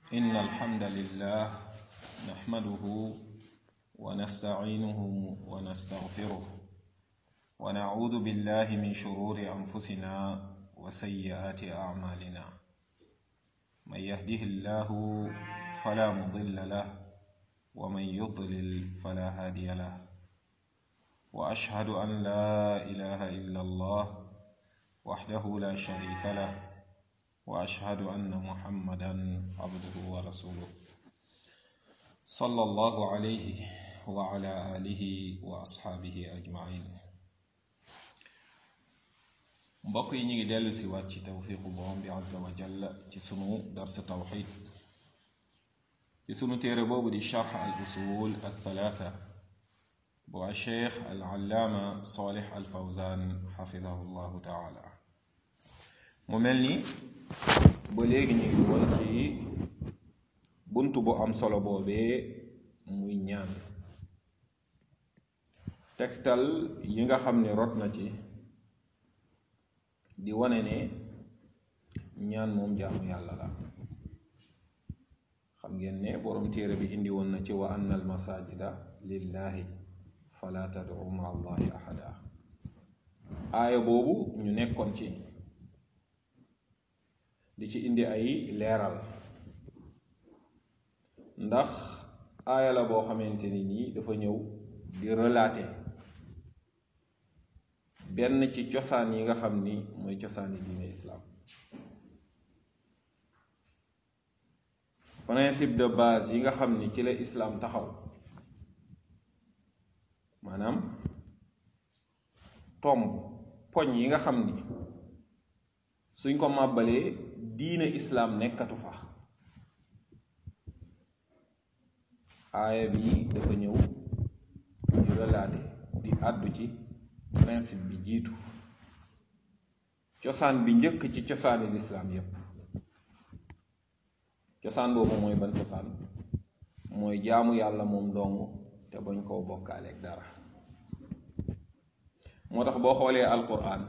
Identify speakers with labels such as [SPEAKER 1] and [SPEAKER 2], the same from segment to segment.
[SPEAKER 1] إن الحمد لله نحمده ونستعينه ونستغفره ونعوذ بالله من شرور أنفسنا وسيئات أعمالنا من يهده الله فلا مضل له ومن يضلل فلا هادي له وأشهد أن لا إله إلا الله وحده لا شريك له واشهد ان محمدا عبده ورسوله صلى الله عليه وعلى اله واصحابه اجمعين mbokk yi ñu ngi dellu si waat ci tawfiqu borom bi azza wa jalla ci sunu dars tawxid ci sunu téere boobu di charx al usul al thalatha bu a cheikh al allaama salih al fawzan xafidahu llahu taala mu mel ni ba léegi ñu ngi woon ci bunt bu am solo boobee muy ñaan tegtal yi nga xam ne rot na ci di wane ne ñaan moom jaamu yàlla la xam ngeen ne boroom téere bi indi woon na ci wa anna al masajida lillahi fala tad'u ma allahi ahada aaya boobu ñu nekkoon ci di ci indi ay leeral ndax aaya la boo xamante ni nii dafa ñëw di relater benn ci cosaan yi nga xam ni mooy cosaani diine islaam principe de base yi nga xam ni ci la islaam taxaw maanaam tomb poñ yi nga xam ni suñ ko màbbalee diine islaam nekkatu fa aaya bi dafa ñëw di relater di àddu ci principe bi jiitu cosaan bi njëkk ci cosaani lislaam yépp cosaan boobu mooy ban cosaan mooy jaamu yàlla moom dong te bañ koo bokkaaleeg dara moo tax boo xoolee alquran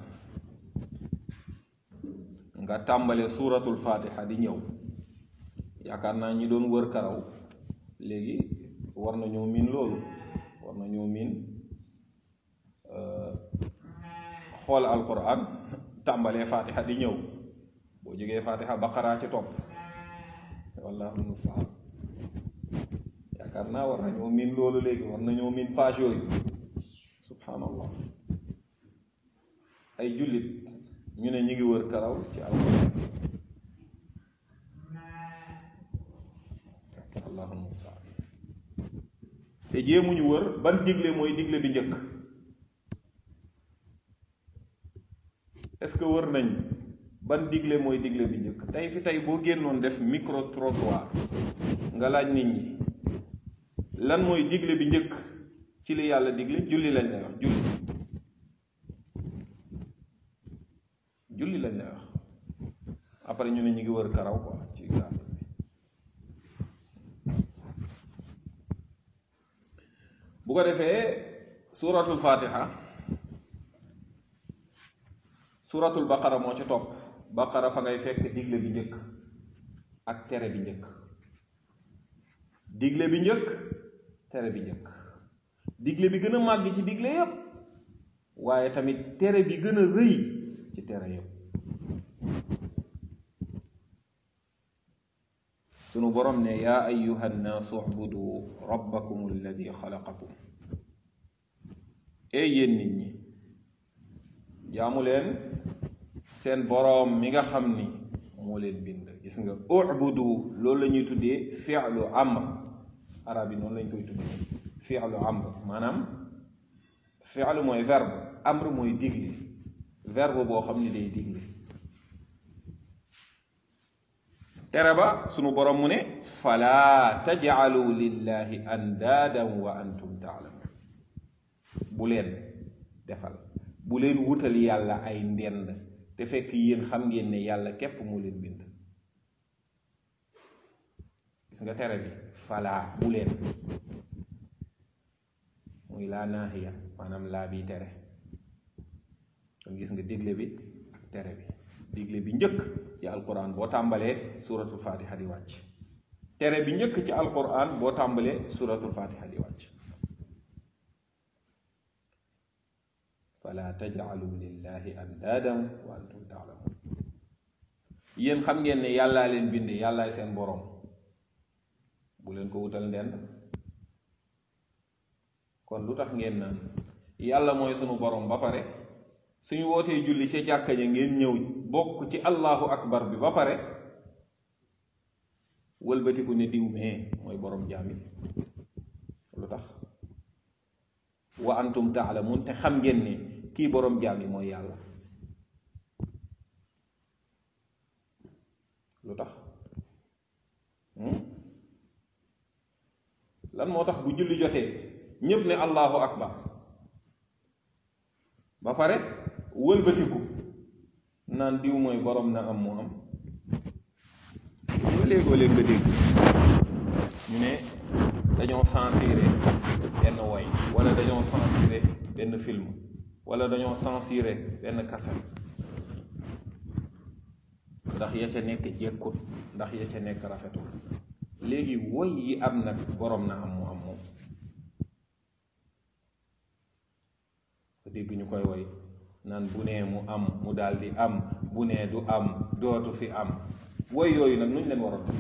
[SPEAKER 1] nga tàmbale suuratul fatiha di ñëw yaakaar naa ñi doon wër karaw léegi war nañoo miin loolu war nañoo miin xool alquran tàmbalee fatiha di ñëw boo jógee fatiha baqara ci topp wallahu musta'an yaakaar naa war nañoo miin loolu léegi war nañoo miin page yooyu subhanallah ay jullit ñu ne ñu ngi wër karaw ci alquran allahu musta'an te jéemuñu wër ban digle mooy digle bi njëkk est-ce que wër nañ ban digle mooy digle bi njëkk tey fi tey boo génnoon def micro trottoir nga laaj nit ñi lan mooy digle bi njëkk ci li yàlla digle julli lañ lay wax julli julli lañ lay wax après ñu ne ñu ngi wër karaw quoi ci gaal bi bu ko defee suuratul fatiha suuratul baqara moo ci topp baqara fa ngay fekk digle bi njëkk ak tere bi njëkk digle bi njëkk tere bi njëkk digle bi gën a màgg ci digle yépp waaye tamit tere bi gën a rëy ci tere yépp sunu borom ne yaa ayuha nnaasu ubudu rabbakum alladi xalaqakum ee yéen nit ñi jaamu leen seen boroom mi nga xam ni moo leen bind gis nga ubudu loolu la ñuy tuddee fi'lu amr arab yi noonu lañ koy tuddee fi'lu amr maanaam fi'lu mooy verbe amr mooy digle verbe boo xam ni day digle tere ba sunu borom mu ne fala tajcalu lillahi andaadan wa antum taalamun bu leen defal bu leen wutal yàlla ay ndend te fekk yéen xam ngeen ne yàlla képp moo leen bind gis nga tere bi fala bu leen muy laa naahiya maanaam laa bi tere kon gis nga digle bi ak tere bi digle bi njëkk ci alquran boo tàmbalee suratul fatiha di wàcc tere bi njëkk ci alquran boo tàmbalee suratul fatiha di wàcc fala tajcalu lillahi andaadan wa antum taalamun yéen xam ngeen ne yàllaa leen bind yàllaay seen boroom bu leen ko wutal ndend kon lu tax ngeen naan yàlla mooy sunu boroom ba pare suñu wootee julli ca jàkka ja ngeen ñëw bokk ci allahu akbar bi ba pare wëlbatiku ne diw mee mooy boroom jaami lu tax wa antum taalamun te xam ngeen ne kii boroom jaami mooy yàlla lu tax lan moo tax bu julli jotee ñépp ne allahu akbar ba pare wëlbatiku naan diw mooy boroom na am mu am nga léegoo léeg nga dégg ñu ne dañoo censuré benn woy wala dañoo censuré benn film wala dañoo censuré benn cassette ndax ya ca nekk jekkut ndax ya ca nekk rafetul léegi woy yi am nag boroom na am mu am moom ko dégg ñu koy woy naan bu nee mu am mu daldi am bu nee du am dootu fi am woy yooyu nag nuñ leen waroon def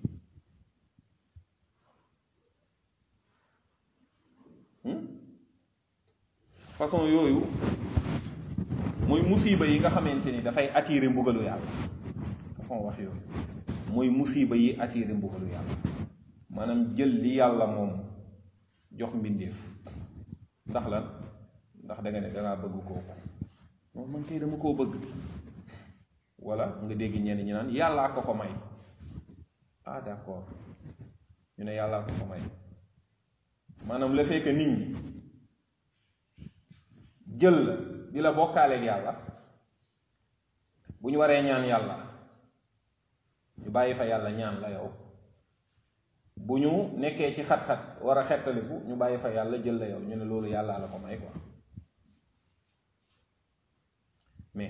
[SPEAKER 1] façon yooyu mooy musiba yi nga xamante ni dafay attirer mbugalu yàlla façon wax yooyu mooy musiba yi attirer mbugalu yàlla maanaam jël li yàlla moom jox mbindeef ndax lan ndax da nga ne dangaa bëgg kooku moom man kay dama koo bëgg wala nga dégg ñenn ñi naan yàllaa ko ko may ah d'accord ñu ne yàllaa ko ko may maanaam le fait que nit ñi jël la di la bokkaaleeg yàlla bu ñu waree ñaan yàlla ñu bàyyi fa yàlla ñaan la yow bu ñu nekkee ci xat-xat war a xettaliku ñu bàyyi fa yàlla jël la yow ñu ne loolu yàllaa la ko may quoi mais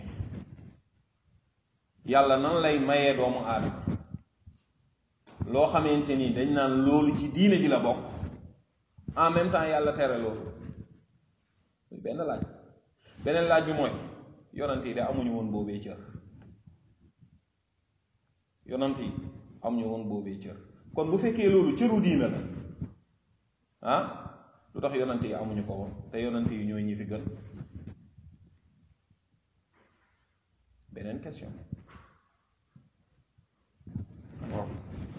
[SPEAKER 1] yàlla nan lay mayee doomu aadama loo xamante ni dañ naan loolu ci diine ji la bokk en même temps yàlla tere loolu muy benn laaj beneen laaj bi mooy yonant yi de amuñu woon boobee cër yonant yi amuñu woon boobee cër kon bu fekkee loolu cëru diina la ah lu tax yonant yi amuñu ko woon te yonant yi ñooy ñi fi gën beneen question waaw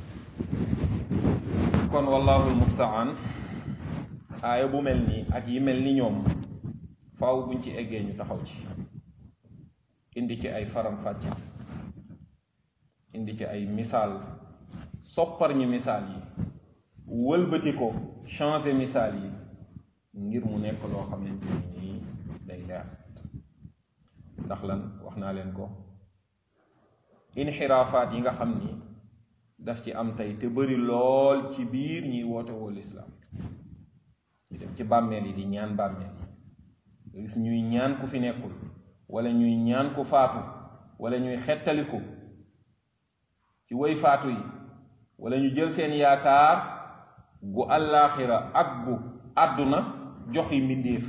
[SPEAKER 1] kon wallahu almustaan aaya bu mel nii ak yi mel ni ñoom faaw buñ ci eggee ñu taxaw ci indi ci ay faram fàcce indi ci ay misaal soppar ñi misaal yi wëlbati ko changer misaal yi ngir mu nekk loo xamante ni nii day leer ndax lan wax naa leen ko inxiraafaat yi nga xam ni daf ci am tey te bari lool ci biir ñiy woote woo lislaam ñu dem ci bàmmeel yi di ñaan bàmmeel yi gis ñuy ñaan ku fi nekkul wala ñuy ñaan ku faatu wala ñuy xettaliku ci woy faatu yi wala ñu jël seen yaakaar gu àllaaxira ak gu àdduna joxi mbindéef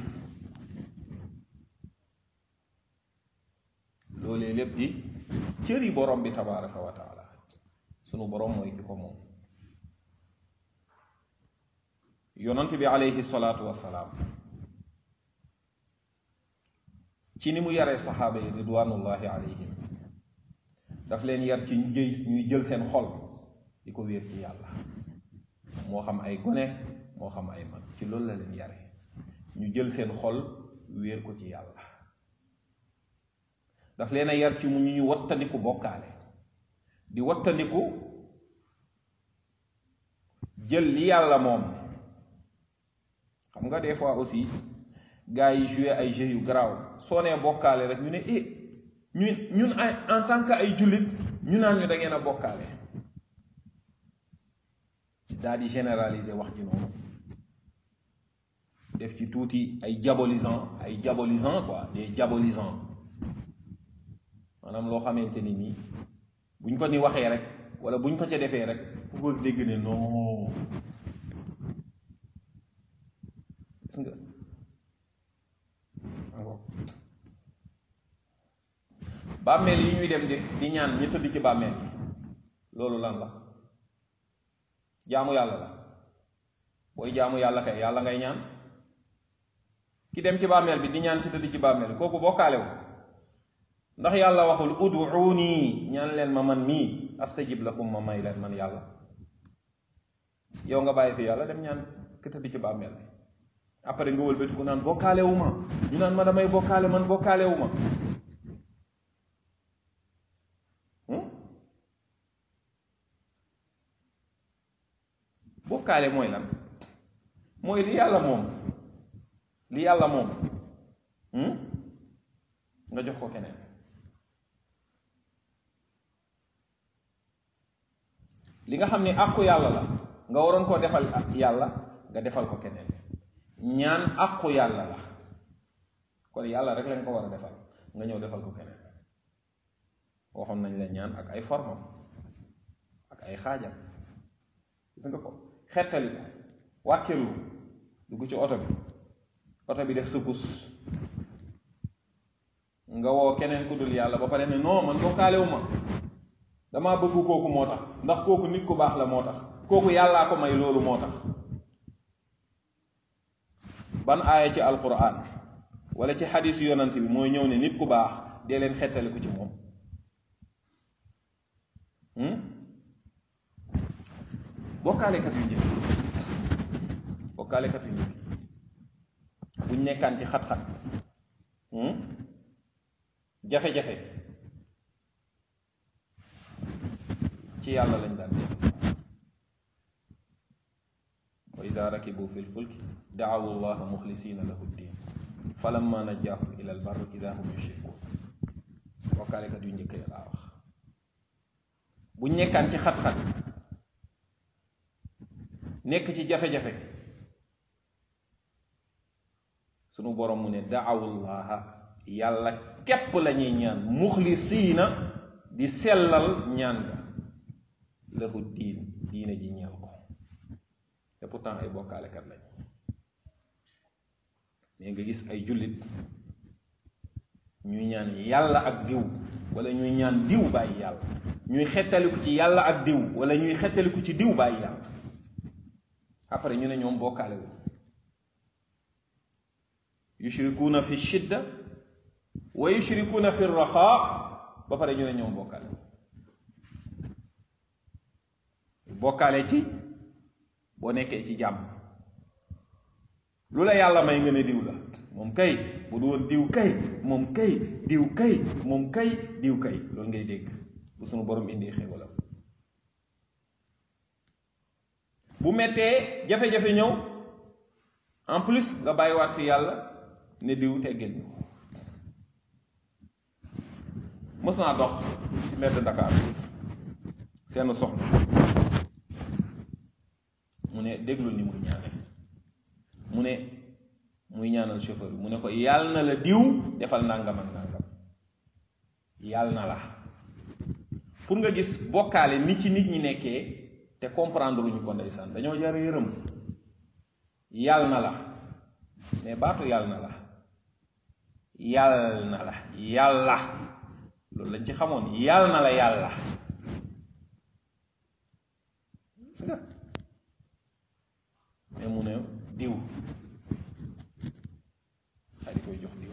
[SPEAKER 1] loolee lépp di cëri borom bi tabaraka wa taala sunu borom mooy ki ko moom yonant bi aleyhi salaatu wasalaam ci ni mu yaree saxaaba yi ridwanullahi alayhim daf leen yar ci ñu jëy ñuy jël seen xol di ko wéer ci yàlla moo xam ay gone moo xam ay mag ci loolu la leen yare ñu jël seen xol wéer ko ci yàlla daf leen a yar ci mu ñu ñu wattandiku bokkaale di wattandiku jël li yàlla moom xam nga des fois aussi gars yi joué ay jeux yu garaaw soo nee bokkaale rek ñu ne eh ñun ñun en tant que ay jullit ñu naan ñu da ngeen a bokkaale daal di généraliser wax ji noonu def ci tuuti ay diabolisant ay diabolisant quoi des diabolisants maanaam loo xamante ni nii buñ ko ni waxee rek wala buñ ko ca defee rek ku ko dégg ne non gis nga bàmmeel yi ñuy dem di di ñaan ñi tëdd ci bàmmeel yi loolu lan la jaamu yàlla la booy jaamu yàlla kay yàlla ngay ñaan ki dem ci bàmmeel bi di ñaan ci tëdd ci bàmmeel kooku bokkaalewu ndax yàlla waxul uduuni ñaan leen ma man mii astajib lakum ma may leen man yàlla yow nga bàyyi fi yàlla dem ñaan ki tëdd ci bàmmeel bi après nga wëlbati ku naan bokkaalewu ma ñu naan ma damay bokkaale man bokkaalewu ma bokkaale mooy lan mooy li yàlla moom li yàlla moom nga jox ko keneen li nga xam ni àqu yàlla la nga waroon koo defal yàlla nga defal ko keneen ñaan àqu yàlla la kon yàlla rek lañ ko war a defal nga ñëw defal ko keneen waxoon nañ la ñaan ak ay formam ak ay xaajam gis nga ko xettali ko wàkkirlu dugg ci oto bi oto bi def sëkus nga woo keneen ku dul yàlla ba pare ne non man bokkaalewu ma damaa bëgg kooku moo tax ndax kooku nit ku baax la moo tax kooku yàllaa ko may loolu moo tax ban aaya ci alquran wala ci xadiis yonant bi mooy ñëw ne nit ku baax dee leen xettali ko ci moom bokkaalekat yu njëkk bokkaalekat yu njëkk buñ nekkaan ci xat-xat jafe-jafe ci yàlla lañ daan def wa ida rakibu fi lfulki daawu llaha muxlisina lahu ddin falamma najjaahum ila al barri ida hum yushrikun bokkaalekat yu njëkk ya laa wax buñ nekkaan ci xat-xat nekk ci jafe-jafe sunu borom mu ne daawullaha yàlla képp la ñuy ñaan muxlisiina di sellal ñaan ga lahu diin diine ji ñeel ko te pourtant ay bokkaalekat lañ mais nga gis ay jullit ñuy ñaan yàlla ak diw wala ñuy ñaan diw bàyyi yàlla ñuy xettaliku ci yàlla ak diw wala ñuy xettaliku ci diw bàyyi yàlla après ñu ne ñoom bokkaale wu yushrikuuna fi shidda wa yushrikuuna fi raxaa ba pare ñu ne ñoom bokkaale wu bokkaale ci boo nekkee ci jàmm lu la yàlla may nga ne diw la moom kay bu du woon diw kay moom kay diw kay moom kay diw kay loolu ngay dégg bu sunu borom indi xéewalam bu mettee jafe-jafe ñëw en plus nga bàyyiwaat fi yàlla ne diw teggeel ñu ko mës naa dox ci mbedd Dakar seen soxna mu ne déglul ni muy ñaane mu ne muy ñaanal chauffeur bi mu ne ko yàll na la diw defal nangam ak nangam yàll na la pour nga gis bokkaale ni ci nit ñi nekkee te comprendre luñu ko ndeysaan dañoo jar yërëm yàll na la mais baatu yàll na la yàll na la yàlla loolu lañ ci xamoon yàll na la yàlla gis nga mais mu ne diw xay di koy jox diw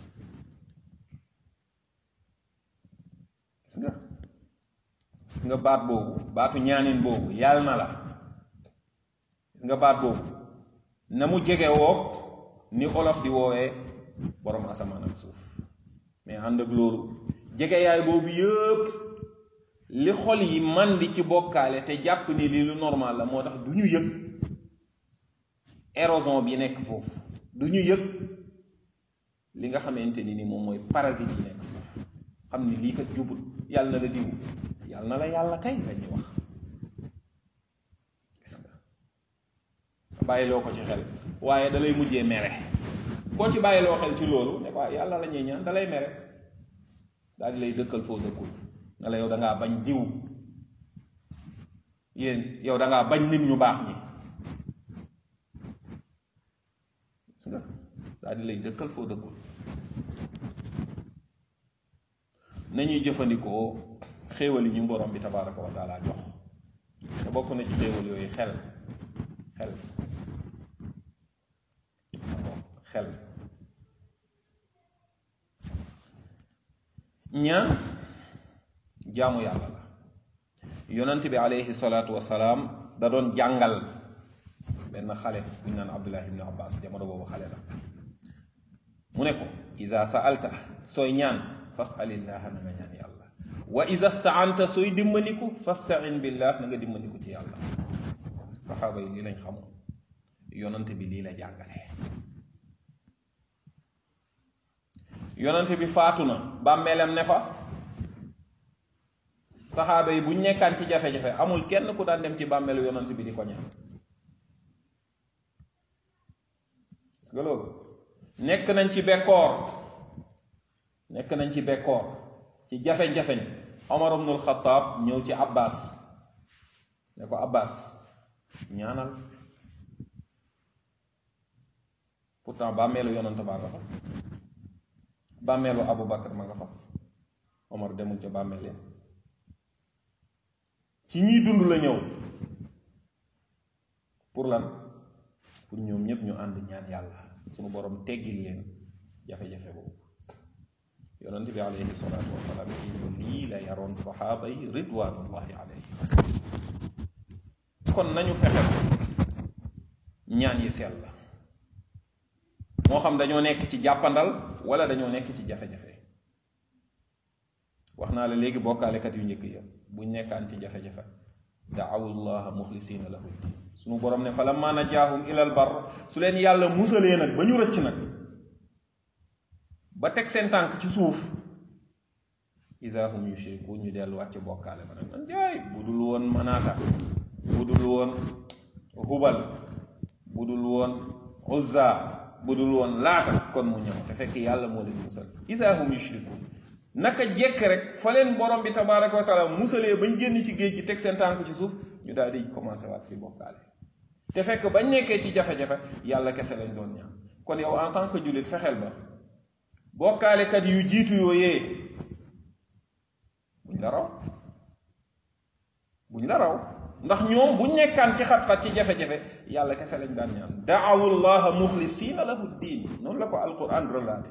[SPEAKER 1] gis nga gis nga baat boobu baatu ñaanin boobu yàlla na la gis nga baat boobu na mu jege woog ni olof di woowee borom asamaan ak suuf mais ànd ak loolu jege yaay boobu yëpp li xol yi man di ci bokkaale te jàpp ni lii lu normal la moo tax du ñu yëg érosion bi nekk foofu du ñu yëg li nga xamante ni ni moom mooy parasite yi nekk foofu xam ni lii kat jubul yàlla na la diw yàlla na la yàlla kay la ñuy wax gis nga bàyyiloo ko ci xel waaye da lay mujjee mere koo ci bàyyiloo xel ci loolu ne ko yàlla la ñuy ñaan da lay mere daal di lay dëkkal foo dëkkul nga la yow da ngaa bañ diw yéen yow da ngaa bañ nit ñu baax ñi gis nga daal di lay dëkkal foo dëkkul nañuy jëfandikoo xéewal yi ñu borom bi tabaraka wa taala jox te bokk na ci xéewal yooyu xel xel xel ñaan jaamu yàlla la yonent bi alayhi salaatu wasalaam da doon jàngal benn xale buñ naan abdullah ibnu abbas jamono boobu xale la mu ne ko isa saalta sooy ñaan fasalillaha na nga ñaan yàlla wa isa staanta sooy dimbandiku fastain billah na nga dimbandiku ci yàlla saxaaba yi lii lañ xamoon yonent bi lii la jàngale yonent bi faatu na bàmmeelam ne fa saxaaba yi buñ nekkaan ci jafe-jafe amul kenn ku daan dem ci bàmmeelu yonent bi di ko ñaan parce que loolu nekk nañ ci bekkoor nekk nañ ci bekkoor ci jafe-jafeñ Omar ibnul Xataab ñëw ci Abbas ne ko Abbas ñaanal pourtant bàmmeelu yonent baa nga fa bàmmeelu Abu Bakar ma nga fa Omar demul ca bàmmeel ya ci ñiy dund la ñëw pour lan pour ñoom ñëpp ñu ànd ñaan yàlla suñu borom teggil leen jafe-jafe boobu yonent bi alayhi salaatu wasalaam yi ñu lii la yaroon saxaaba yi ridwanullahi alayhi kon nañu fexe ñaan yi sell la moo xam dañoo nekk ci jàppandal wala dañoo nekk ci jafe-jafe wax naa la léegi bokkaalekat yu njëkk ya buñ nekkaan ci jafe-jafe daawu llaha muxlisina lahu ddin suñu borom ne fa lamma najaahum ilal bar su leen yàlla musalee nag ba ñu rëcc nag ba teg seen tànk ci suuf isa hum yushriku ñu delluwaat ci bokkaale ba nag man jaay bu dul woon manaata bu dul woon hubal bu dul woon uzza bu dul woon laata kon mu ñëw te fekk yàlla moo leen musal isa hum yushriku naka jekk rek fa leen borom bi tabaraka wa taala musalee bañ génn ci géej gi teg seen tànk ci suuf ñu daal di commencé waat fi bokkaale te fekk bañ nekkee ci jafe-jafe yàlla kese lañ doon ñaan kon yow en tant que jullit fexeel ba bokkaalekat yu jiitu yooyee buñ la raw buñ la raw ndax ñoom buñ nekkaan ci xat-xat ci jafe-jafe yàlla kese lañ daan ñaan daawu llaha muxlisina lahu diin noonu la ko alquran relaté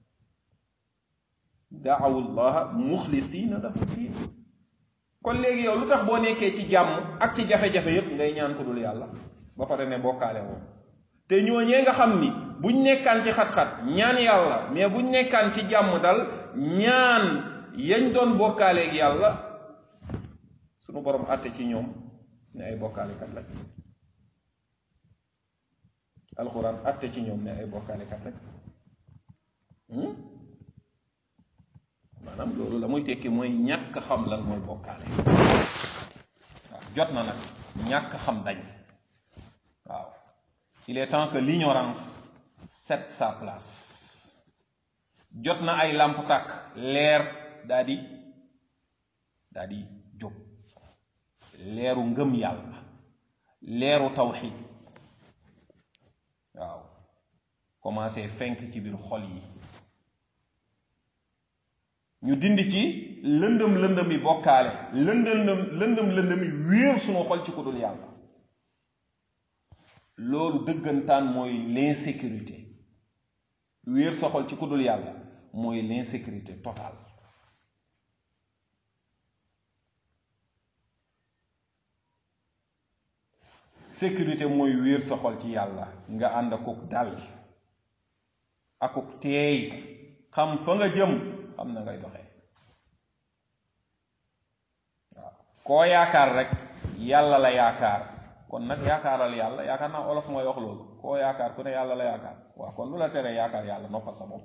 [SPEAKER 1] daawu llaha muxlisina lahu diin kon léegi yow lu tax boo nekkee ci jàmm ak ci jafe-jafe yépp ngay ñaan ko dul yàlla ba pare ne bokkaale woo te ñooñee nga xam ni buñ nekkaan ci xat-xat ñaan yàlla mais buñ nekkaan ci jàmm dal ñaan yañ doon bokkaaleeg yàlla sunu borom àtte ci ñoom ne ay bokkaalekat lañ alxuraan àtte ci ñoom ne ay bokkaalekat lañ maanaam loolu la muy tekki mooy ñàkk xam lan mooy bokkaale waaw jot na nag ñàkk xam dañ waaw il est temps que l'ignorance cède sa place jot na ay làmp tàkk leer daa di daa di jóg leeru ngëm yàlla leeru tawxid waaw commencé fenk ci biir xol yi ñu dindi ci lëndëm lëndëmi bokkaale lëndëm lëndëm lëndëmi wéer sunu xol ci ku dul yàlla loolu dëggantaan mooy l'insécurité wéer sa xol ci ku dul yàlla mooy l'insécurité totale sécurité mooy wéer sa xol ci yàlla nga ànd akuk dal akuk teey xam fa nga jëm xam na ngay doxee waaw koo yaakaar rek yàlla la yaakaar kon nag yaakaaral yàlla yaakaar naa olof mooy wax loolu koo yaakaar ku ne yàlla la yaakaar waaw kon lu la teree yaakaar yàlla noppal sa bopp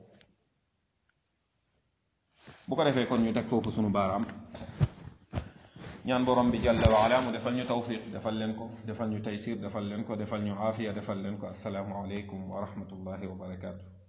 [SPEAKER 1] bu ko defee kon ñu teg foofu sunu baaraam ñaan borom bi jalla wa ala mu defal ñu tawfiq defal leen ko defal ñu taysir defal leen ko defal ñu aafiya defal leen ko assalaamu aleykum wa rahmatullahi wa barakaatu